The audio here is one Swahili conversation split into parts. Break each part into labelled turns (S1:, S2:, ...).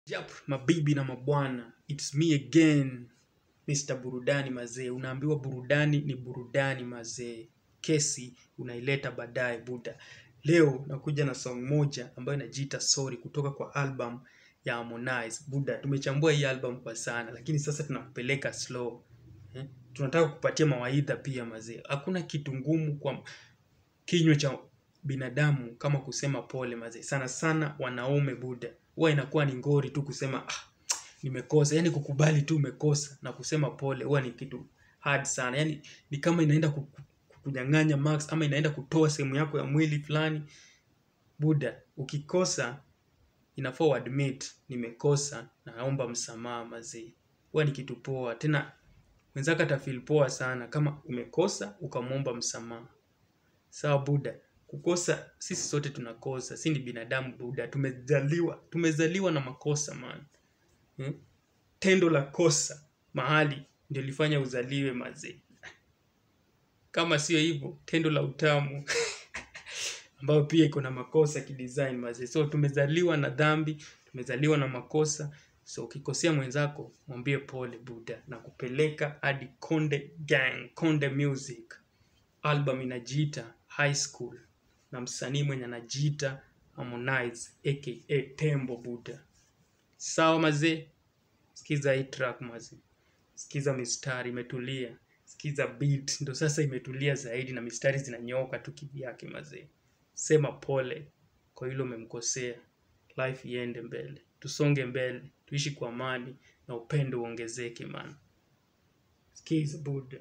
S1: Yap, mabibi na mabwana, it's me again, Mr. Burudani mazee. Unaambiwa burudani ni burudani mazee, kesi unaileta baadaye buda. Leo nakuja na song moja ambayo inajiita Sorry kutoka kwa album ya Harmonize. Buda, tumechambua hii album kwa sana, lakini sasa tunakupeleka slow. Eh? Tunataka kupatia mawaidha pia mazee. Hakuna kitu ngumu kwa kinywa cha binadamu kama kusema pole mazee. Sana sana wanaume buda, huwa inakuwa ni ngori tu kusema ah, nimekosa. Yani kukubali tu umekosa na kusema pole huwa ni kitu hard sana. Yani ni kama inaenda kuku- kukunyang'anya marks ama inaenda kutoa sehemu yako ya mwili fulani. Buda, ukikosa inafaa uadmit nimekosa na naomba msamaha mazee. Huwa ni kitu poa. Tena mwenzako atafeel poa sana kama umekosa ukamwomba msamaha. Sawa Buda, kukosa sisi sote tunakosa, si ni binadamu Buda, tumezaliwa tumezaliwa na makosa man. Hmm? Tendo la kosa mahali ndio lifanya uzaliwe mazee. Kama sio hivyo, tendo la utamu ambayo pia iko na makosa kidesign mazee. So tumezaliwa na dhambi, tumezaliwa na makosa. So ukikosea mwenzako, mwambie pole Buda na kupeleka hadi Konde Gang, Konde Music album inajiita High School na msanii mwenye anajiita Harmonize aka Tembo Buda. Sawa mazee, sikiza hii track mazee, sikiza mistari imetulia, sikiza beat ndo sasa imetulia zaidi na mistari zinanyoka tu kivyake mazee. Sema pole kwa hilo umemkosea, life iende mbele, tusonge mbele, tuishi kwa amani na upendo uongezeke man. Sikiza Buda.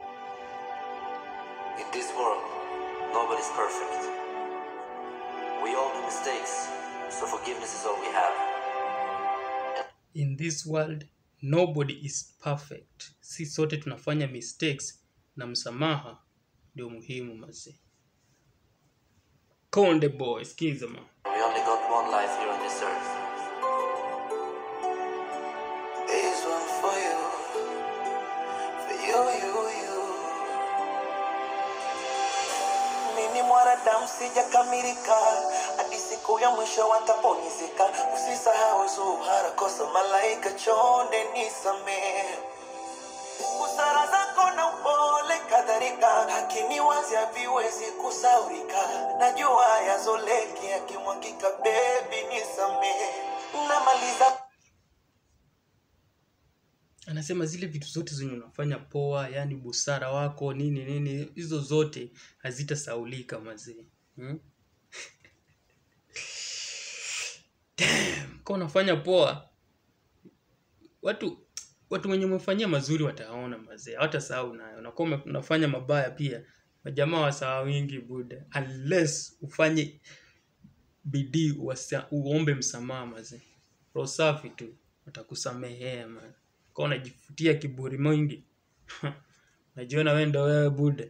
S2: In this world, nobody's perfect. We all do mistakes, so forgiveness is all we have.
S1: in this world nobody is perfect si sote tunafanya mistakes na msamaha ndio muhimu mazee konde boy skiza ma
S2: We only got one life here on this earth. This one for you, for you, you, you.
S3: mimi mwanadamu sijakamilika hadi siku ya mwisho wataponyezeka usisahau zuhara kosa malaika chonde nisamehe busara zako na upole kadhalika lakini wazi haviwezi kusaurika najua yazoleki yakimwagika bebi nisamehe namaliza
S1: anasema zile vitu zote zenye unafanya poa yani busara wako nini nini hizo zote hazitasaulika mazee hmm? Damn, kama unafanya poa watu watu wenye umefanyia mazuri wataona mazee hawatasahau nayo nakuwa ume- unafanya mabaya pia majamaa wasahau wingi buda unless ufanye bidii wasa- uombe msamaha mazee roho safi tu watakusamehea man kwa unajifutia kiburi mwingi najiona wewe ndo wewe buda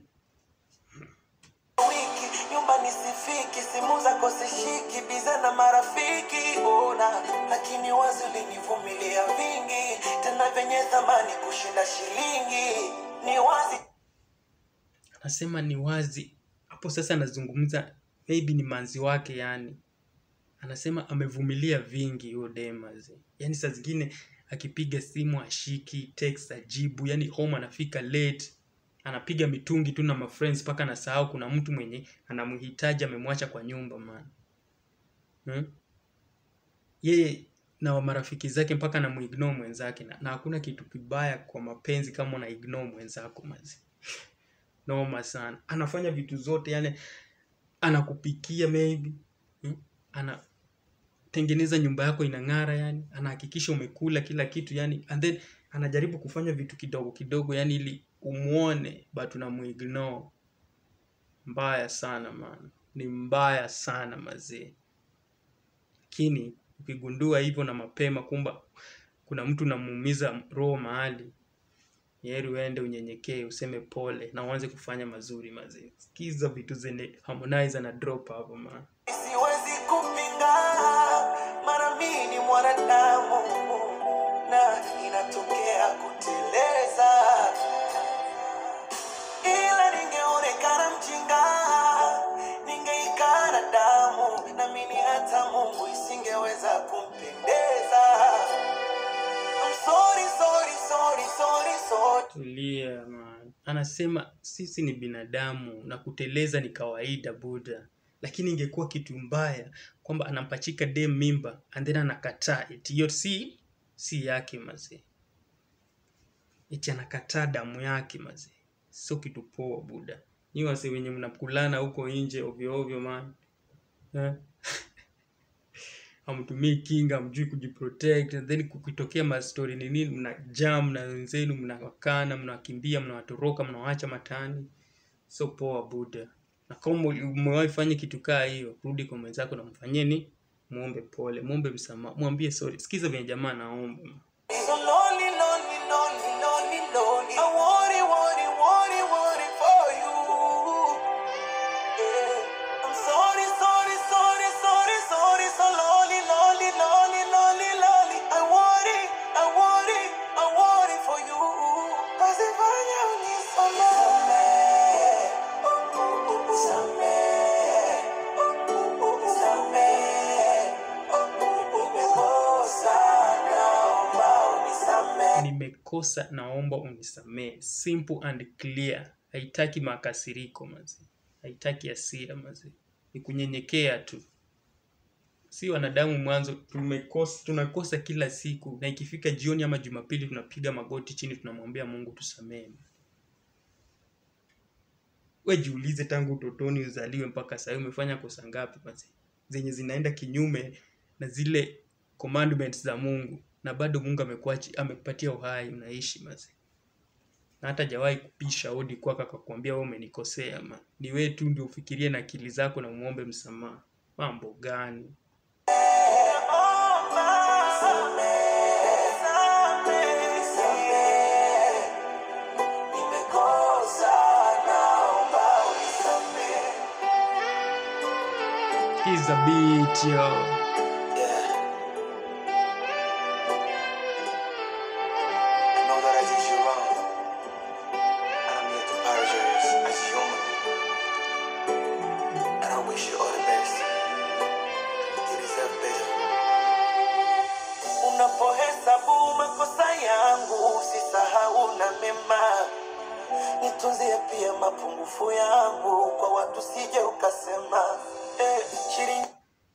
S3: wiki nyumbani sifiki simu zako sishiki biza na marafiki ona lakini wazi ulinivumilia vingi tena vyenye thamani kushinda shilingi ni wazi
S1: anasema ni wazi hapo sasa anazungumza maybe ni manzi wake yani anasema amevumilia vingi huyo demaze yani saa zingine akipiga simu ashiki text ajibu yani home anafika late anapiga mitungi tu na mafriends mpaka anasahau kuna mtu mwenye anamhitaji amemwacha kwa nyumba man hmm? yeye na marafiki zake mpaka anamuignore mwenzake na, na hakuna kitu kibaya kwa mapenzi kama una ignore mwenzako mazi noma sana anafanya vitu zote yani anakupikia maybe hmm? anatengeneza nyumba yako inang'ara yani anahakikisha umekula kila kitu yani and then anajaribu kufanya vitu kidogo kidogo yani ili umwone but unamuignore mbaya sana man ni mbaya sana mazee lakini ukigundua hivyo na mapema kumba kuna mtu unamuumiza roho mahali heri uende unyenyekee useme pole na uanze kufanya mazuri mazee sikiza vitu zenye harmonize na drop hapo man
S3: siwezi kupinga mara mimi ni mwanadamu na inatokea kuteleza ila ningeonekana mjinga ningeikana damu na mimi hata mungu isingeweza kumpendeza
S1: tulia man. Anasema sisi ni binadamu na kuteleza ni kawaida Buda, lakini ingekuwa kitu mbaya kwamba anampachika dem mimba and then anakataa eti hiyo si si yake mazee, eti anakataa damu yake mazee, sio kitu poa Buda. Nyi wase wenye mnakulana huko nje ovyo ovyo man eh? hamtumii kinga, hamjui kujiprotect, and then kukitokea mastori ni nini, mna jam na wenzenu, mnawakana, mnawakimbia, mnawatoroka, mnawaacha matani. So poa Buda. Na kama umewahi fanya kitu kaa hiyo, rudi kwa mwenzako na mfanyeni, muombe pole, muombe msamaha, mwambie sorry. Sikiza venye jamaa naomba.
S3: So lonely, lonely, lonely, lonely, lonely. I worry, worry, worry, worry for you. Yeah. I'm sorry, sorry, sorry, sorry, sorry. So lonely, lonely, lonely, lonely, lonely. I worry, I worry, I worry for you. Nazifanya unisamehe. Samehe. Samehe. Nimekosa, naomba unisamehe.
S1: Nimekosa, naomba unisamehe. Simple and clear. Haitaki makasiriko mazi, haitaki hasira mazi, ni kunyenyekea tu. Si wanadamu mwanzo tumekosa, tunakosa kila siku, na ikifika jioni ama Jumapili tunapiga magoti chini, tunamwambia Mungu tusamehe. We jiulize, tangu utotoni uzaliwe mpaka sasa umefanya kosa ngapi mazi, zenye zinaenda kinyume na zile commandments za Mungu, na bado Mungu amekuachi amekupatia uhai, unaishi mazi na hata jawahi kupisha hodi kwako akakwambia wewe umenikosea ma. Ni wewe tu ndio ufikirie na akili zako na umuombe msamaha. Mambo gani? He's a beat yo.
S3: Unapohesabu makosa yangu usisahau na mema, nitunzie pia mapungufu yangu, kwa watu sije ukasema eh, shilingi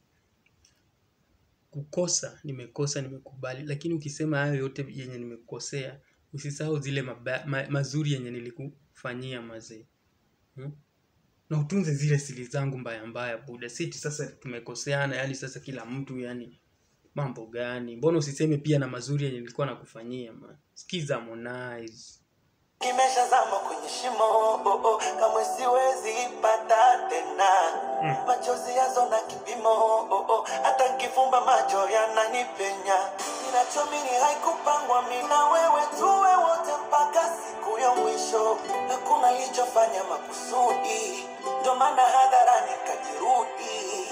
S1: Kukosa nimekosa, nimekubali, lakini ukisema hayo yote yenye nimekosea, usisahau zile maba, ma, mazuri yenye nilikufanyia mazee hmm? na utunze zile siri zangu mbaya mbaya Buda. Siti sasa tumekoseana, yani sasa kila mtu yani mambo gani? Mbona usiseme pia na mazuri yenye nilikuwa nakufanyia man? Sikiza Harmonize.
S3: kimeshazama kwenye shimo oh, oh, kamwe siwezi pata tena
S1: Mm.
S3: machozi yazo na kipimo oh, oh, hata nkifumba macho yananipenya ninachomini haikupangwa mina wewe tuwe wote mpaka siku ya mwisho hakuna lichofanya makusudi ndo maana hadharani kajirudi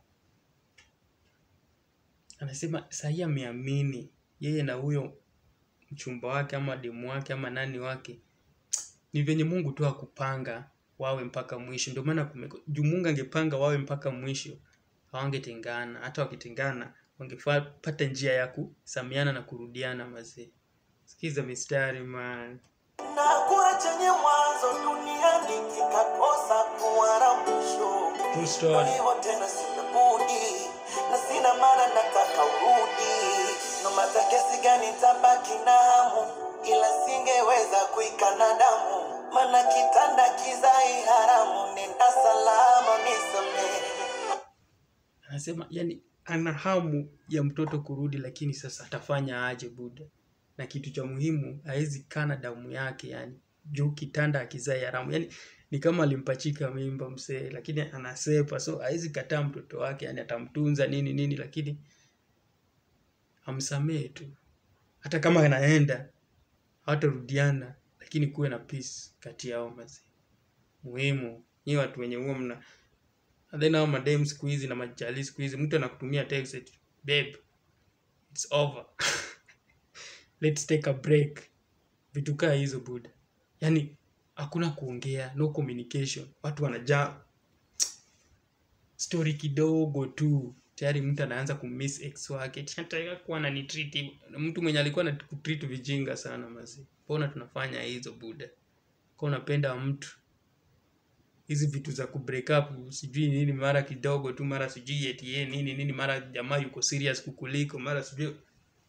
S1: Anasema sahii ameamini yeye na huyo mchumba wake ama demu wake ama nani wake ni venye Mungu tu akupanga wawe mpaka mwisho. Ndio maana kumeko- juu Mungu angepanga wawe mpaka mwisho hawangetengana. Hata wakitengana wangepata njia ya kusamiana na kurudiana. Mazee, sikiza mistari man.
S3: na kuwa chenye mwanzo duniani kikakosa kuwa na mwisho
S1: True story.
S3: hivyo tena sina budi na sina maana nataka urudi no mata kiasi gani tabaki na hamu ila singeweza kuikana damu mana kitanda kizai haramu nenda salama nisamehe
S1: Anasema yani ana hamu ya mtoto kurudi, lakini sasa atafanya aje Buda? Na kitu cha muhimu hawezi kana damu yake, yani juu kitanda akizai haramu, yani ni kama alimpachika mimba msee, lakini anasepa, so hawezi kataa mtoto wake, yani atamtunza nini nini, lakini amsamehe tu, hata kama anaenda hawatarudiana, lakini kuwe na peace kati yao mazee. Muhimu nyi watu wenye huo mna And then hao madem siku hizi na majali siku hizi mtu anakutumia text eti, babe it's over let's take a break vitu kaa hizo buda yani hakuna kuongea no communication watu wanajaa story kidogo tu tayari mtu anaanza kumiss ex wake nataka kuwa ananitreat hivyo. mtu mwenye alikuwa anakutreat vijinga sana mazi mbona tunafanya hizo buda kwa unapenda mtu hizi vitu za kubreak up sijui nini mara kidogo tu mara sijui eti yeye nini nini mara jamaa yuko serious kukuliko mara sijui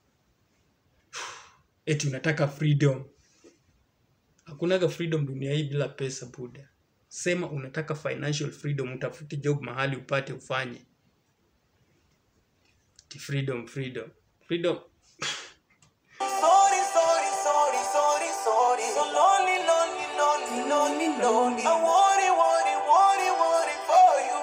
S1: eti unataka freedom hakunaga freedom dunia hii bila pesa buda sema unataka financial freedom utafute job mahali upate ufanye Eti freedom freedom freedom
S3: Sorry, sorry, sorry, sorry, sorry. So lonely, lonely, lonely, lonely, lonely. I worry, worry, worry, worry for you.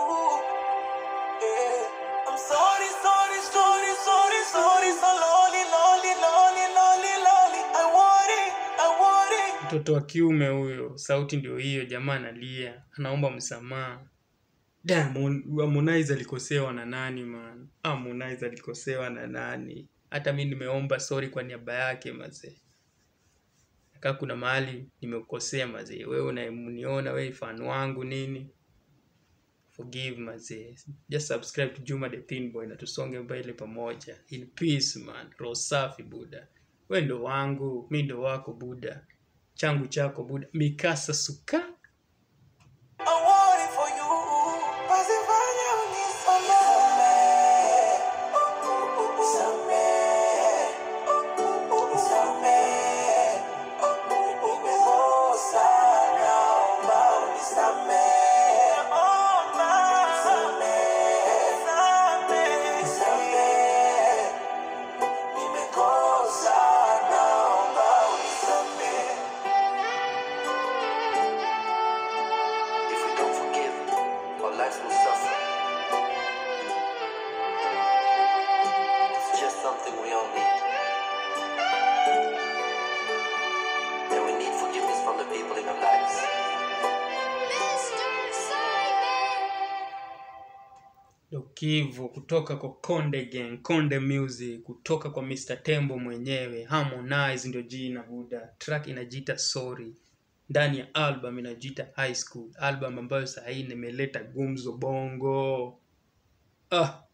S3: Yeah. I'm sorry, sorry, sorry, sorry, sorry. So lonely, lonely, lonely, lonely, lonely. I worry, I worry.
S1: mtoto wa kiume huyo sauti ndio hiyo jamaa analia anaomba msamaha Diamond Harmonize alikosewa na nani man Harmonize alikosewa na nani hata mi nimeomba sorry kwa niaba yake mazee kaa kuna mahali nimekosea mazee wewe unaniona wewe fan wangu nini forgive mazee just subscribe to Juma the Thin Boy na tusonge mbele pamoja in peace man roho safi buda we ndo wangu mi ndo wako buda changu chako buda mikasa suka
S3: I worry for you. Pasifanye unisamehe. Nisamehe. Nisamehe. Nimekosa, naomba unisamehe. Nisamehe. Nisamehe. Nimekosa, naomba unisamehe.
S2: If we don't forgive, our lives will suffer. It's just something we all need. And we need forgiveness from the people in our lives.
S1: Dokivo kutoka kwa Konde Gang, Konde Music, kutoka kwa Mr. Tembo mwenyewe, Harmonize ndio jina buda. Track inajiita Sorry. Ndani ya album inajiita High School, album ambayo saa hii nimeleta gumzo bongo. Ah.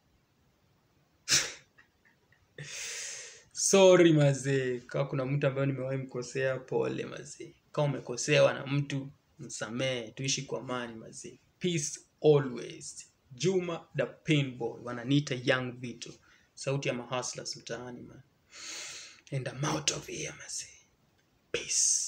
S1: Sorry mazee, kama kuna mtu ambaye nimewahi mkosea, pole mazee. Kama umekosewa na mtu, msamehe, tuishi kwa amani mazee. Peace always. Juma the Pinboy, wananiita Young Vito, sauti ya mahustlers mtaani man. And I'm out of here mazee. Peace.